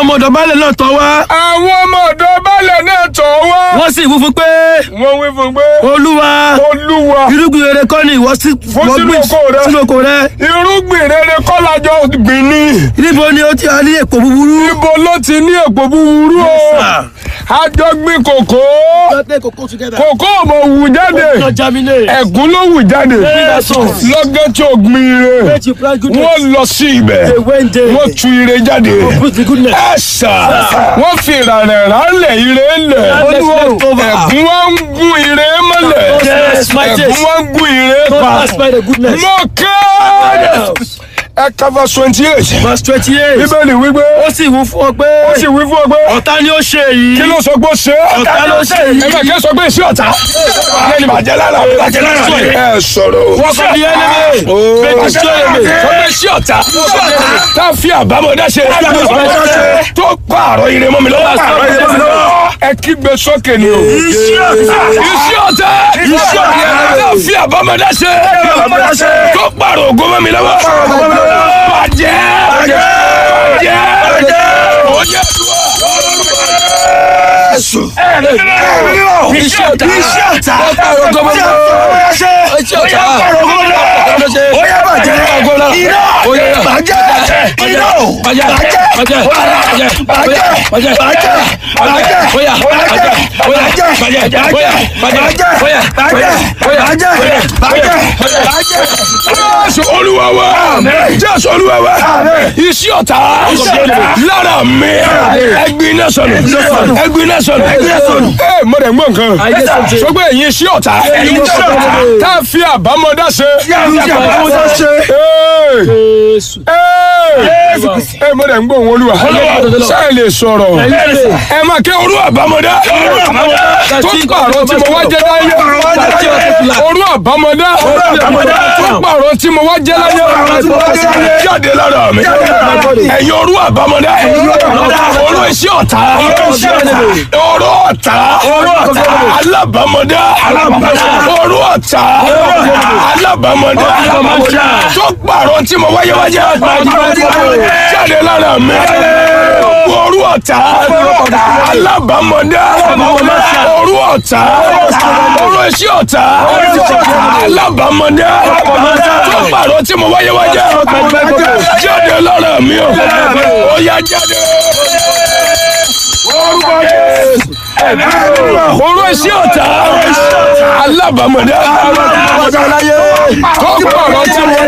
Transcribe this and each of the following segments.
ọmọ ọ̀dọ̀ baálẹ̀ náà tọ̀ wá. àwọn ọmọ ọ̀dọ̀ baálẹ̀ náà tọ̀ wá. wọ́n sì wí fún pé wọ́n wí fún pé olúwa olúwa irúgbìn rere kọ́ ni ìwọ sí Fún wọ́n sínú gbìn oko rẹ. sínú oko rẹ. irúgbìn rere kọ́ lájọ gbìn ní. níbo ni ó ti wà ní èpò búburú. ibo ló ti ní èpò búburú o. sir. àjọ gbìn kòkó. kòkó ò mọ̀ wù jáde. ẹ̀gún ló wù jáde. Yes, sir. lọ́gán tí o gbìn ire. wọ́n lọ sí ibẹ̀. wọ́n tu ire jáde. ẹ sà wọ́n fi ìrànlẹ̀ rálẹ̀ ire lẹ̀. Olúwa ò. ẹ̀gún wa ń gún ire mọ́lẹ̀. Yes, my ẹ̀gún wa ń gún ire pa. mo kẹ́ ẹ cover twenty eight. verse twenty eight. bíbélì wípé ó sì wí fún ọ pé ó sì wí fún ọ pé ọ̀tá ni ó ṣe èyí. kí ló sọ pé ó ṣe é. ọ̀tá ló ṣe èyí. ẹ máa kẹ́ sọ pé iṣẹ́ ọ̀tá. ẹni bàjẹ́ lára bàjẹ́ lára ẹ sọ̀rọ̀ o. wọ́n kọ́ di ẹlẹ́mẹ̀. bẹ́ẹ̀ tí ó yẹ mi. sọ pé iṣẹ́ ọ̀tá. tá a fi àbámọ̀dá ṣe. tó pààrọ̀ ire mọ́ mi lọ́wọ́. ẹ kígbe sókè ni o. iṣẹ́ ọ̀tá. iṣẹ́ ọ̀tá. iṣẹ́ ọ̀tá. tá a fi àbámọ̀dá ṣe. tó pààrọ̀ ògo mọ́ mi lọ́wọ́. bàjẹ́. bàjẹ́. bàjẹ́. bàjẹ́. iṣẹ́ ọ̀tá. iṣẹ́ ọ̀tá. tó pààrọ̀ ògo mọ́ mi lọ́wọ́. iṣẹ́ ọ̀tá. Jésù olúwa wa Jésù olúwa wa iṣẹ́ ọ̀tá lára mi ẹgbin náà sọnù ẹgbin náà sọnù ẹ mo dẹ̀ ń gbọ́ nǹkan sọgbẹ́ ẹ̀yin iṣẹ́ ọ̀tá tá a fi àbámọ́dá ṣe ẹ mo dẹ̀ ń gbọ́ òun olúwa ṣáà lè sọ̀rọ̀ ẹ máa kẹ́ orú àbámọ́dá tó pààrọ̀ tí mo wá jẹ́ láyé orú àbámọ́dá tó pààrọ̀ tí mo wá jẹ́ láyé jáde lára mi ẹ̀yin orú àbámọ́dá orú iṣẹ́ ọ̀tá orú ọ̀tá alábàmọ́dá orú ọ̀tá alábàmọ́dá tó pààrọ̀ tí mo wáyé wájẹ́ jáde lára mi orú ọ̀tá alábàmọ́dá orú ọ̀tá orú iṣẹ́ ọ̀tá alábàmọ́dá tó pààrọ̀ tí mo wáyé wájẹ́ jáde lára mi ó yá jáde orúkọ Jésù orú iṣẹ́ ọ̀tá alábàmọ́dá tó pààrọ̀ tí mo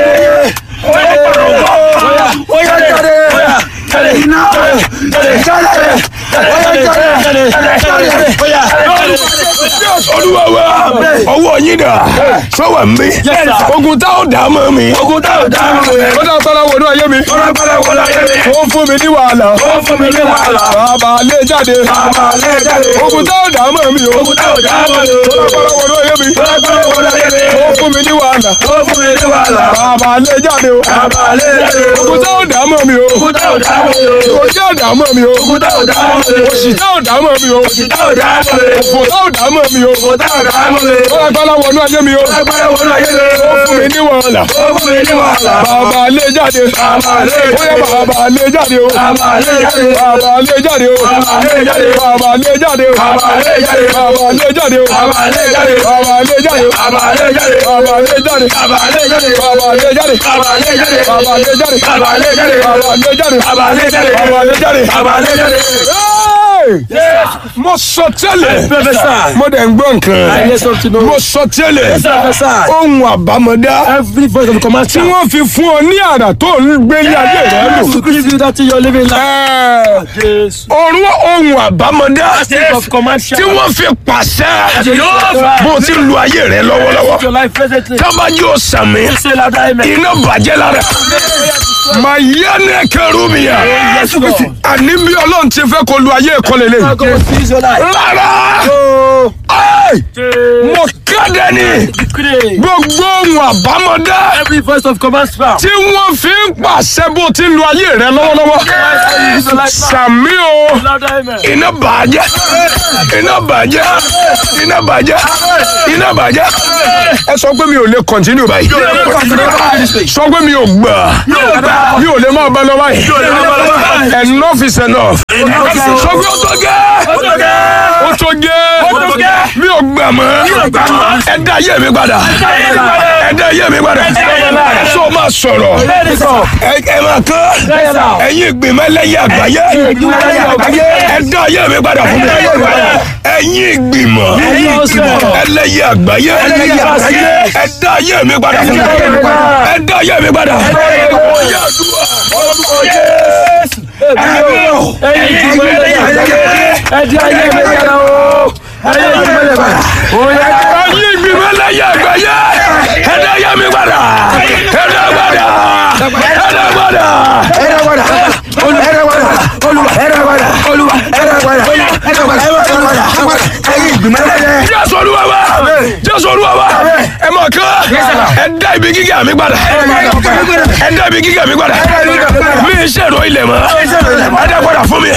olúwa wa ọwọ́ yín dà sọ́wọ́ mi ogun tá ò dá mọ́ mi ogun tá ò dá mọ́ mi. ó dá tọ́lá wọnú ayé mi Ọlọ́pàá wọlé ayé mi. ó ń fún mi ní wàhálà Ó fún mi ní wàhálà. bàbá lé jáde Bàbá lé jáde. ogun tá ò dá mọ́ mi o Ogun tá ò dá mọ́ mi. tọ́lá wọnú ayé mi Ọlọ́pàá wọlé ayé mi. ó ń fún mi ní wàhálà Ó fún mi ní wàhálà. bàbá lé jáde o Bàbá lé jáde. ogun tá ò dá mọ́ mi o Ogun tá ò dá mọ́ mi. ogun tá ò dá mọ́ mi o Ogun tá ò dá mọ́ mi. òṣì tá ò dá mọ́ mi o Òṣì tá ò dá mọ́ mi. òfò tá ò dá mọ́ mi o Òfò tá ò dá mọ́ mi. tọ́lá wọnú ayé mi o Ọlọ́pàá wọlé ayé mi. ó fún mi ní wàhálà Ó fún mi ní wàhálà. bàbá lé jáde Bàbá lé ó yẹ jáde. bàbá lé jáde o Bàbá lé jáde. bàbá lé jáde o Bàbá lé jáde. bàbá lé jáde o Bàbá lé jáde. bàbá lé jáde o Bàbá lé jáde. bàbá lé jáde o Bàbá lé jáde. bàbá lé jáde Bàbá lé jáde. bàbá lé jáde Bàbá lé jáde. bàbá lé jáde Bàbá lé jáde. bàbá lé jáde Bàbá lé jáde. bàbá lé jáde Bàbá lé jáde. Hey! mo sọ tẹ́lẹ̀ Professor. mo dẹ̀ ń gbọ́ nǹkan I hear something. no. mo sọ tẹ́lẹ̀ Professor. ohun àbámọ̀dá Every voice of command. tí wọ́n fi fún ọ ní àrà tó ń gbé ní ayé rẹ lò. To give you that thing you're living life. Ẹ, Yes. Orun ohun àbámọ̀dá Spirit of command. tí wọ́n fi pàṣẹ Yes. bó o ti lu ayé rẹ lọ́wọ́lọ́wọ́. Your life presently. Tábà yóò sàmì Say louder, amen. iná bàjẹ́ lára. Màá yá ní ẹ̀kẹ́rù mi yá. Yes, Lord. Àní bí Ọlọ́run ti fẹ́ kó lu ayé ìkọlẹ̀ lé. God will seize your life. Lára! Oh. Ẹ́ẹ̀! Mo ká dẹni gbogbo ohun àbámọ̀dá Every voice of command spout. tí wọ́n fi ń pàṣẹ bó ti lu ayé rẹ lọ́wọ́lọ́wọ́ sàmí o Louder amen. iná bàjẹ́ iná bàjẹ́ iná bàjẹ́ iná bàjẹ́ ẹ sọ pé mi ò lè continue báyìí sọ pé mi ò gbà mi ò lè máa bá lọ báyìí enough is enough sọ pé ó tó gẹ́ ó tó gẹ́ mi ò gbà mọ́ ẹ dá ayé mi padà ẹ dá ayé mi padà sọ ma sọ̀rọ̀ ẹ ẹ máa kán ẹ̀yin ìgbìmọ̀ ẹlẹ́yẹ àgbáyé ẹ dá ayé mi padà fún mi ẹ̀yin ìgbìmọ̀ ẹlẹ́yẹ àgbáyé ẹ dá ayé mi padà fún mi ẹ dá ayé mi padà ó yá àdúrà. ẹ̀yin ìgbìmọ̀ ẹlẹ́yẹ àgbáyé ẹ dá ayé mi padà ẹ dá padà ẹ dá padà. jésù olúwa wa jésù olúwa wa ẹ mọ̀ kán ẹ dá ibi gíga mi padà ẹ dá ibi gíga mi padà mi ń ṣèrò ilẹ̀ mọ́ ẹ dá padà fún mi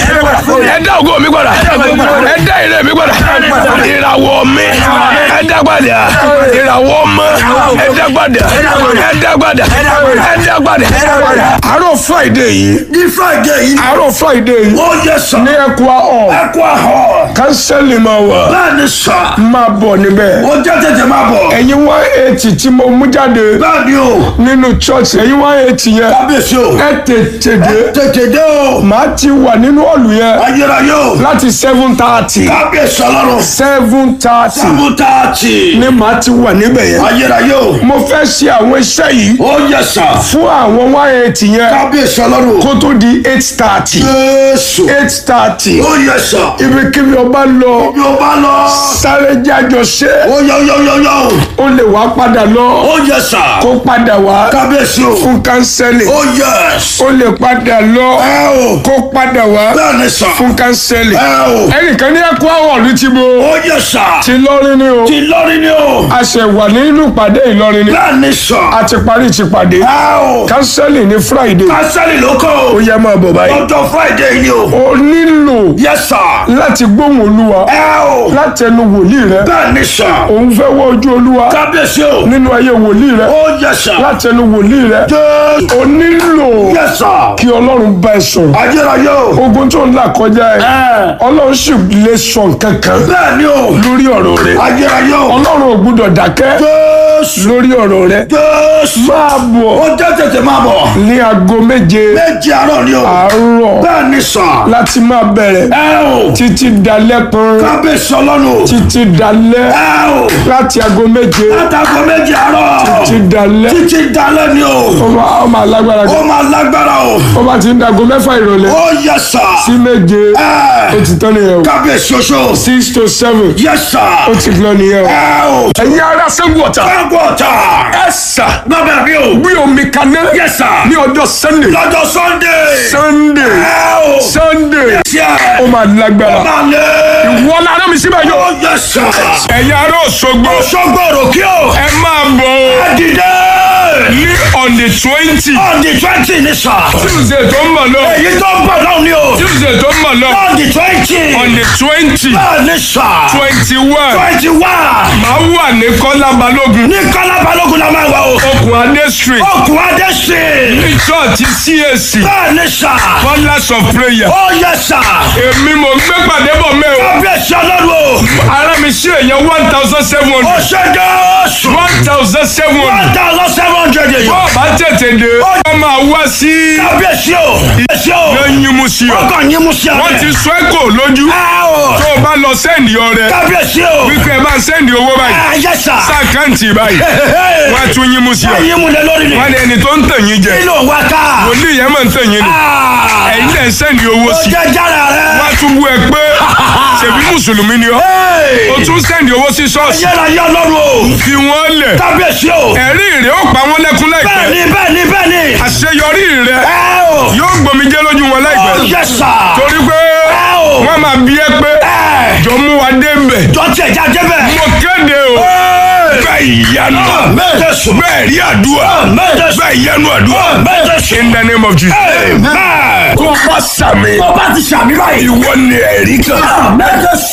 ẹ dá ògo mi padà ẹ dá ire mi padà ìràwọ̀ mi ẹ dá padà ìràwọ̀ ọmọ ẹ dá padà ẹ dá padà ẹ dá padà àárọ̀ friday yìí ní friday yìí àárọ̀ friday yìí ó yẹ sọ ní ẹ̀kọ́ ọ̀ ẹkọ àhọ kánsẹ́lì máa wà bẹ́ẹ̀ ni sọ máa bọ̀ níbẹ̀ ó jẹ́ tètè máa bọ̀ ẹ̀yin one eighty tí mo mú jáde bẹ́ẹ̀ ni o nínú church ẹ̀yin one eighty yẹn kábíyèsí o ẹ tètè dé tètè dé o màá ti wà nínú ọ̀lù yẹn ayérayé o láti seven thirty kábíyèsí ọlọ́run seven thirty sábútààtì ni màá ti wà níbẹ̀ yẹn ayérayé o mo fẹ́ ṣe àwọn iṣẹ́ yìí ó yẹ sọ fún àwọn one eighty yẹn kábíyèsí ọlọ́run kó tó di eight thirty jésù eight thirty ó yẹ sọ ibikíbi ọba lọ bí o bá lọ sáré jájọ ṣe ó yọ yọ yọ yọ ó lè wá padà lọ ó yẹ sọ kó padà wá kábíyèsí o fún kánsẹ́lì ó yẹ ó lè padà lọ ẹ o kó padà wá bẹ́ẹ̀ ni sọ fún kánsẹ́lì ẹ o ẹnìkan ní ẹkọ àwọn ọ̀rí ti bo ó yẹ sọ ti lọ́rin ni o ti lọ́rí ni o a ṣe wà nínú ìpàdé ìlọrin ni bẹ́ẹ̀ ni sọ a ti parí ti pàdé ẹ o kánsẹ́lì ní friday kásálì ló kọ́ ó o yẹ máa bọ̀ báyìí ọjọ́ friday ni o o nílò yẹ sọ láti gbóhùn olúwa ẹ o láti ẹnu wòlíì rẹ bẹ́ẹ̀ ni sọ òun fẹ́ wọ ojú olúwa kábíyèsí o nínú ayé wòlíì rẹ ó yẹ sọ láti ẹnu wòlíì rẹ jésù o nílò yẹ sọ kí ọlọ́run bá ẹ sọ̀rọ̀ ayérayé o ogun tó ń là kọjá ẹ ẹ ọlọ́run sì lè sọ nǹkan kan bẹ́ẹ̀ ni o lórí ọ̀rọ̀ rẹ ayérayé o ọlọ́run ò gbúdọ̀ dákẹ́ jésù lórí ọ̀rọ̀ rẹ jésù máa bọ̀ ó jẹ́ tètè máa bọ̀ ní aago méje méjì àárọ̀ ni o àárọ̀ bẹ́ẹ̀ ni sọ láti máa bẹ̀rẹ̀ ẹ o títí dalẹ́ pọ́n kábíyèsí ọlọ́run o títí dalẹ́ ẹ o láti aago méje látàgọ́ méjì àárọ̀ títí dalẹ́ títí dalẹ́ ni o ọmọ ọmọ alágbára ó kan máa lágbára o ọba ti ń dago mẹ́fà ìrọ̀lẹ́ ó yẹ sà sí méje ẹ ó ti tán nìyẹn o kábíyèsí oṣù six to seven yẹ sà ó ti lọ nìyẹn o. ẹ o ẹ̀yin ará sẹ́gun ọ̀tà káàbọ̀ ọ̀tà ẹ sà bàbá mi o gbé omi kaná yẹ sà ní ọjọ́ sunday lọ́jọ́ sunday sunday ẹ o sunday tiẹ̀ ó máa lágbára máa lé wọ́n lára mi síbẹ̀ yóò. ó yẹ sà ẹ̀yin ará òṣogbo ṣọ́gbọ̀rọ̀ kí o ẹ máa bọ̀ o dìde ní on the twenty on the twenty ní sà tuesday tó ń bọ̀ lọ èyí tó ń bọ̀ náà ni o tuesday tó ń bọ̀ lọ on the twenty on the twenty bẹ́ẹ̀ ní sà twenty one twenty one máa wà ní kọ́lá balógun ní kọ́lá balógun la máa wà o okùn adé street okùn adé sí ní church cac bẹ́ẹ̀ ní sà colours of prayer ó yẹ sà èmi mo gbé pàdé bọ̀ mẹ́ o kábíyèsí ọlọ́run o ara mi ṣe èèyàn one thousand seven ó hundred ṣe jésù one thousand seven one hundred thousand seven hundred èyí bọ́ọ̀ bá tètè dé wọ́n máa wá sí kábíyèsí o kábíyèsí o lẹ́yìn mu sí ọ ọkàn yín mú sí wọ́n abẹ́ ti sọ ẹ́ kò lójú ẹ o tó o bá lọ sẹ́ndì ọrẹ kábíyèsí o wípé ẹ bá ń sẹ́ndì owó báyìí ẹ yẹ sà sáàkáǹtì báyìí wọ́n á tún yín mú sí ọ ẹyin mú lẹ lórí ni wọ́n ní ẹni tó ń tàn yín jẹ kí ló wá ká wòlíì yẹn máa ń tàn yín ni ẹ̀yin lẹ̀ ń sẹ́ndì owó ó sí jẹ jára rẹ wọ́n á tún bú ẹ pé ṣèbí mùsùlùmí ni ọ́ o tún sẹ́ndì owó sí ṣọ́ọ̀ṣì yẹra yọ lọ́rùn o fi wọ́n lẹ̀ kábíyèsí o ẹ̀rí rẹ̀ ó pa wọ́n lẹ́kún láìpẹ́ bẹ́ẹ̀ni bẹ́ẹ̀ni bẹ́ẹ̀ni àṣeyọrí rẹ̀ ẹ o yóò gbòmìjẹ́ lójú wọn ó láìpẹ́ yẹ sà torí pé ẹ o wọ́n máa bí ẹ pé ẹ jọ mú wa dé mbẹ̀ jọ tiẹ̀ já débẹ̀ mo kéde o ìyanu bẹ́ẹ̀ rí àdúrà bẹ́ẹ̀ ìyanu àdúrà in the name of Jesus. tó o bá sàmì Ọba ti ṣàmì báyìí. ìwọ ni ẹ̀rí kan.